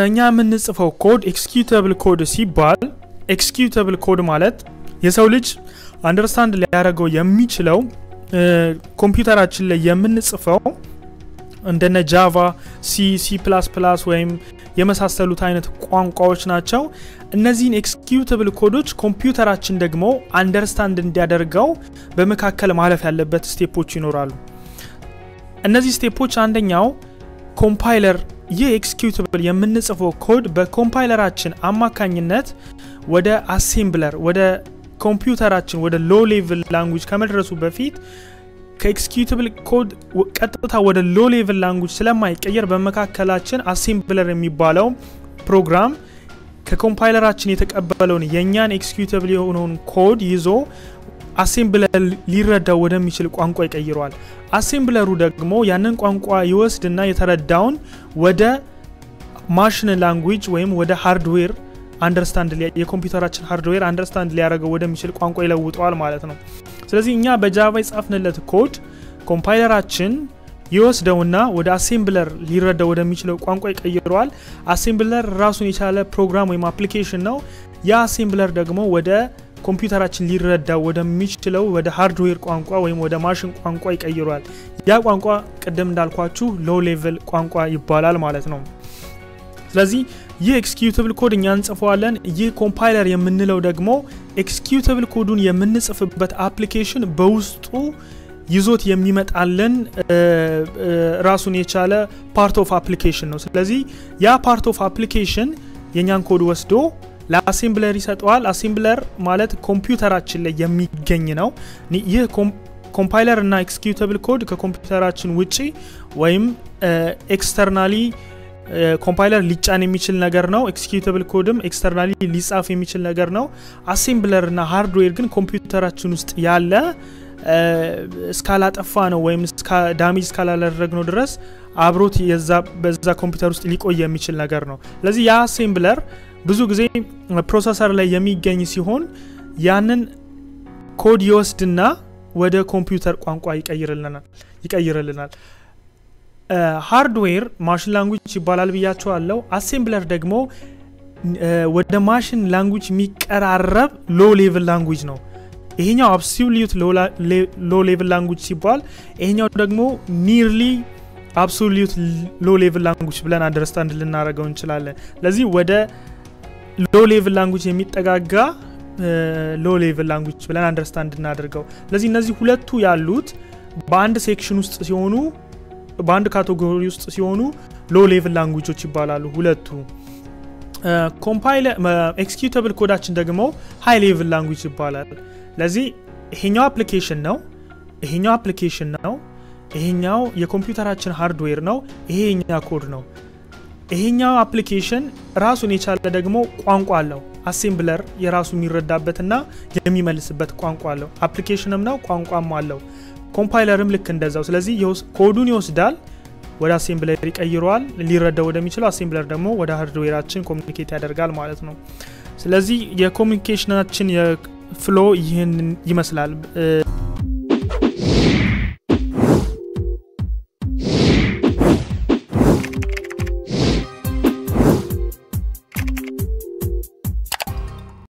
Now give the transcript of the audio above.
እኛ የምንጽፈው ኮድ ኤክስኪዩተብል ኮድ ሲባል ኤክስኪዩተብል ኮድ ማለት የሰው ልጅ አንደርስታንድ ሊያደርገው የሚችለው ኮምፒውተራችን ላይ የምንጽፈው እንደነ ጃቫ፣ ሲ፣ ሲ ፕላስ ፕላስ ወይም የመሳሰሉት አይነት ቋንቋዎች ናቸው። እነዚህን ኤክስኪዩተብል ኮዶች ኮምፒውተራችን ደግሞ አንደርስታንድ እንዲያደርገው በመካከል ማለፍ ያለበት ስቴፖች ይኖራሉ። እነዚህ ስቴፖች አንደኛው ኮምፓይለር ይህ ኤክስኪዩተብል የምንጽፈው ኮድ በኮምፓይለራችን አማካኝነት ወደ አሴምብለር ወደ ኮምፒውተራችን ወደ ሎ ሌቭል ላንጉጅ ከመድረሱ በፊት ከኤክስኪዩተብል ኮድ ቀጥታ ወደ ሎ ሌቭል ላንጉጅ ስለማይቀየር በመካከላችን አሴምብለር የሚባለው ፕሮግራም ከኮምፓይለራችን የተቀበለውን የእኛን ኤክስኪዩተብል የሆነውን ኮድ ይዞ አሴምብለር ሊረዳው ወደሚችል ቋንቋ ይቀይረዋል። አሴምብለሩ ደግሞ ያንን ቋንቋ ይወስድና የተረዳውን ወደ ማሽን ላንጉጅ ወይም ወደ ሃርድዌር አንደርስታንድ የኮምፒውተራችን ሃርድዌር አንደርስታንድ ሊያደርገው ወደሚችል ቋንቋ ይለውጠዋል ማለት ነው። ስለዚህ እኛ በጃቫ የጻፍንለት ኮድ ኮምፓይለራችን ይወስደውና ወደ አሴምብለር ሊረዳው ወደሚችለው ቋንቋ ይቀይረዋል። አሴምብለር ራሱን የቻለ ፕሮግራም ወይም አፕሊኬሽን ነው። ያ አሴምብለር ደግሞ ወደ ኮምፒውተራችን ሊረዳው ወደሚችለው ወደ ሃርድዌር ቋንቋ ወይም ወደ ማሽን ቋንቋ ይቀይረዋል። ያ ቋንቋ ቅድም እንዳልኳችሁ ሎው ሌቭል ቋንቋ ይባላል ማለት ነው። ስለዚህ ይህ ኤክስኪዩተብል ኮድ እኛ እንጽፈዋለን። ይህ ኮምፓይለር የምንለው ደግሞ ኤክስኪዩተብል ኮዱን የምንጽፍበት አፕሊኬሽን በውስጡ ይዞት የሚመጣልን ራሱን የቻለ ፓርት ኦፍ አፕሊኬሽን ነው። ስለዚህ ያ ፓርት ኦፍ አፕሊኬሽን የእኛን ኮድ ወስዶ ለአሴምብለር ይሰጠዋል። አሴምብለር ማለት ኮምፒውተራችን ላይ የሚገኝ ነው። ይህ ኮምፓይለር እና ኤክስኪዩተብል ኮድ ከኮምፒውተራችን ውጪ ወይም ኤክስተርናሊ ኮምፓይለር ሊጫን የሚችል ነገር ነው። ኤክስኪዩተብል ኮድም ኤክስተርናሊ ሊጻፍ የሚችል ነገር ነው። አሴምብለር እና ሃርድዌር ግን ኮምፒውተራችን ውስጥ ያለ እስካላጠፋ ነው ወይም ዳሜጅ እስካላደረግነው ድረስ አብሮት በዛ ኮምፒውተር ውስጥ ሊቆይ የሚችል ነገር ነው። ስለዚህ ያ አሴምብለር ብዙ ጊዜ ፕሮሰሰር ላይ የሚገኝ ሲሆን ያንን ኮድ ይወስድና ወደ ኮምፒውተር ቋንቋ ይቀይርልናል። ሃርድዌር ማሽን ላንጉጅ ይባላል ብያቸዋለሁ። አሴምብለር ደግሞ ወደ ማሽን ላንጉጅ የሚቀራረብ ሎ ሌቭል ላንጉጅ ነው። ይሄኛው አብሶሉት ሎ ሌቭል ላንጉጅ ሲባል ይሄኛው ደግሞ ኒርሊ አብሶሉት ሎ ሌቭል ላንጉጅ ብለን አንደርስታንድ ልናደርገው እንችላለን። ለዚህ ወደ ሎ ሌቭል ላንጉጅ የሚጠጋጋ ሎ ሌቭል ላንጉጅ ብለን አንደርስታንድ እናደርገው። ስለዚህ እነዚህ ሁለቱ ያሉት በአንድ ሴክሽን ውስጥ ሲሆኑ በአንድ ካቴጎሪ ውስጥ ሲሆኑ ሎ ሌቭል ላንጉጆች ይባላሉ ሁለቱ። ኮምፓይለር ኤክስኪዩተብል ኮዳችን ደግሞ ሃይ ሌቭል ላንጉጅ ይባላል። ለዚህ ይሄኛው አፕሊኬሽን ነው፣ ይሄኛው አፕሊኬሽን ነው፣ ይሄኛው የኮምፒውተራችን ሃርድዌር ነው፣ ይሄ የኛ ኮድ ነው። ይሄኛው አፕሊኬሽን ራሱን የቻለ ደግሞ ቋንቋ አለው። አሴምብለር የራሱ የሚረዳበትና የሚመልስበት ቋንቋ አለው። አፕሊኬሽንም ነው ቋንቋም አለው። ኮምፓይለርም ልክ እንደዛው። ስለዚህ ኮዱን ይወስዳል ወደ አሴምብለር ይቀይረዋል። ሊረዳው ወደሚችለው አሴምብለር ደግሞ ወደ ሃርድዌራችን ኮሚኒኬት ያደርጋል ማለት ነው። ስለዚህ የኮሚኒኬሽናችን የፍሎ ይህን ይመስላል።